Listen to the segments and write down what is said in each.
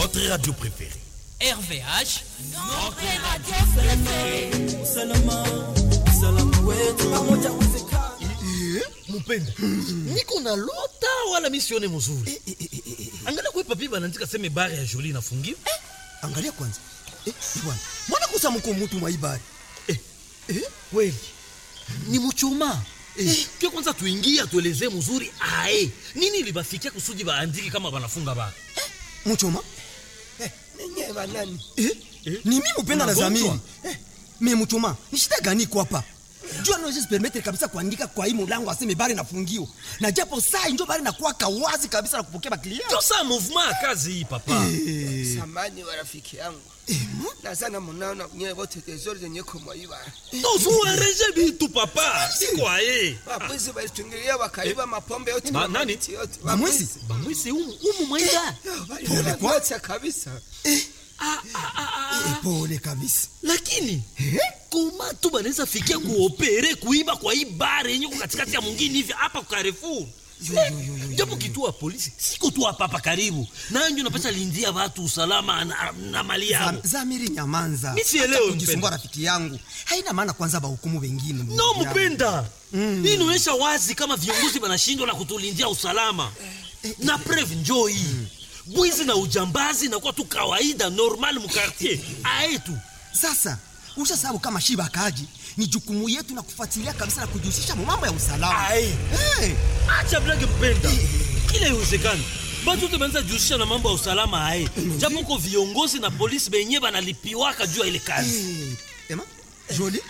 votre radio préférée. RVH, notre radio préférée. Usalama, usalama wetu pamoja uwezekana. Mupenda, niko na lota wala misione mzuri. Angalia kwa papi banaandika sema bare ya Jolie inafungiwa. Angalia kwanza. Eh, bwana. Mbona kusa mko mtu mwa ibari? Eh, eh, kweli. Ni mchoma. Eh, kwa kwanza tuingie atuelezee mzuri ae. Nini libafikia kusudi baandike kama banafunga ba? Eh, mchoma? Eh, ninyi banani? Eh, eh, ni mimi upenda na zamini. Eh, mimi mchoma, ni shida gani kwa hapa? jua naweza permettre kabisa kuandika kwa hii mulango aseme bari nafungiwa na japo saa injo bari nakuwa kawazi kabisa na kupokea baklia ndio saa movement ya kazi hii papa hey. samani wa rafiki yangu na sana munaona nyewe wote tezori zenye kumwaiba tozuereje bitu papa sikwaye bamwizi balitungilia wakaiba mapombe yote Ma, nani yote bamwizi bamwizi umu umu mwenga pole kwa kabisa eh. Ah, ah, ah, ah. pole kabisa lakini koma tu banaweza fikia kuopere kuiba kwa hii bare yenye katikati ya mwingine hivi hapa kwa Carrefour japo kituo ya polisi siko tu hapa hapa karibu nanyo napata lindia watu usalama na, na mali yao zamiri nyamanza mimi sielewi kujisumbua rafiki yangu haina maana kwanza bahukumu wengine no mpenda mm. hii inaonyesha wazi kama viongozi wanashindwa na kutulindia usalama na preve njoo hii mm bwizi na ujambazi nakuwa tu kawaida normal mukartier aetu sasa usha sababu kama shiba kaji ni jukumu yetu na kufuatilia kabisa na kujihusisha mambo ya usalama hey. acha blage mpenda kila iwezekani batu te banza jihusisha na mambo ya usalama aye japo ko viongozi na polisi benye banalipiwaka juu ya ile kazi hey. ema joli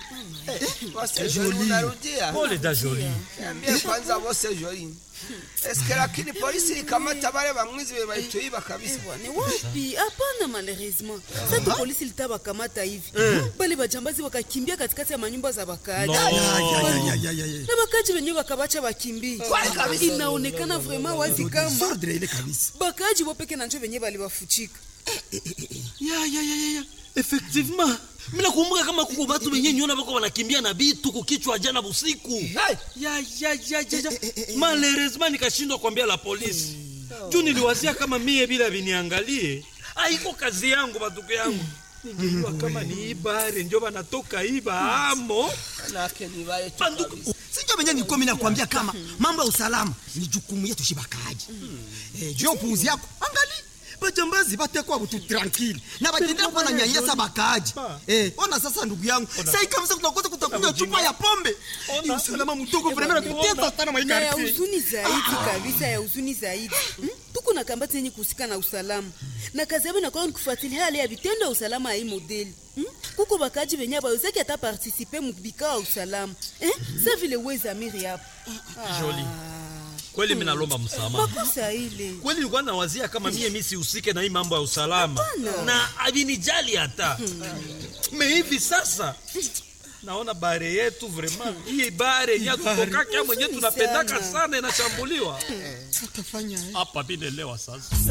pole da joli niambie kwanza wose joli eske lakini polisi ikamata bale bamwizi be balituiba kabisa ni wapi hapana malheureusement sasa polisi litabakamata hivi bale bajambazi wakakimbia katikati ya manyumba za bakaaji na bakaaji wenyewe wakabacha bakimbie inaonekana vraiment wazi kama bakaaji wopeke na njo wenyewe balibafuchika ya ya ya ya effectivement mina kumbuka kama kuko batu benye niona bako wanakimbia na bitu kukichwa jana busiku ya ya ya ya malheureusement nikashindwa kuambia la polisi juu niliwazia kama mie bila viniangalie aiko kazi yangu batuko yangu ningejua kama ni ibare njo banatoka iba amo banduku sinjo benye nilikuwa mimi nakwambia kama mambo ya usalama ni jukumu yetu shibakaji eh, juu upuuzi yako angali bajambazi batekwa butu tranquille na batendea kuwa na nyanyasa bakaaji eh, ona sasa ndugu yangu sai kabisa tunakosa kutakunywa chupa ya pombe ni usalama mdogo vraiment natutesa sana na ya huzuni zaidi kabisa ya huzuni zaidi hmm? tuko na kambati yenye kuhusika na usalama na kazi yabo inakuwa ni kufuatilia hali ya vitendo ya usalama ya hii modeli hmm? kuko bakaji benye bawezaki hata partisipe mubikao ya usalama eh? sa vile wezamiri hapo Jolie kweli mimi nalomba msamaha. Makosa ile. Kweli nilikuwa nawazia kama mie mimi sihusike na hii mambo ya usalama. Hapana. Na avinijali hata. Me hivi sasa naona bare yetu vraiment hii bare ya kutoka kama mwenyewe tunapendaka sana inashambuliwa. Tutafanya Hapa binelewa sasa.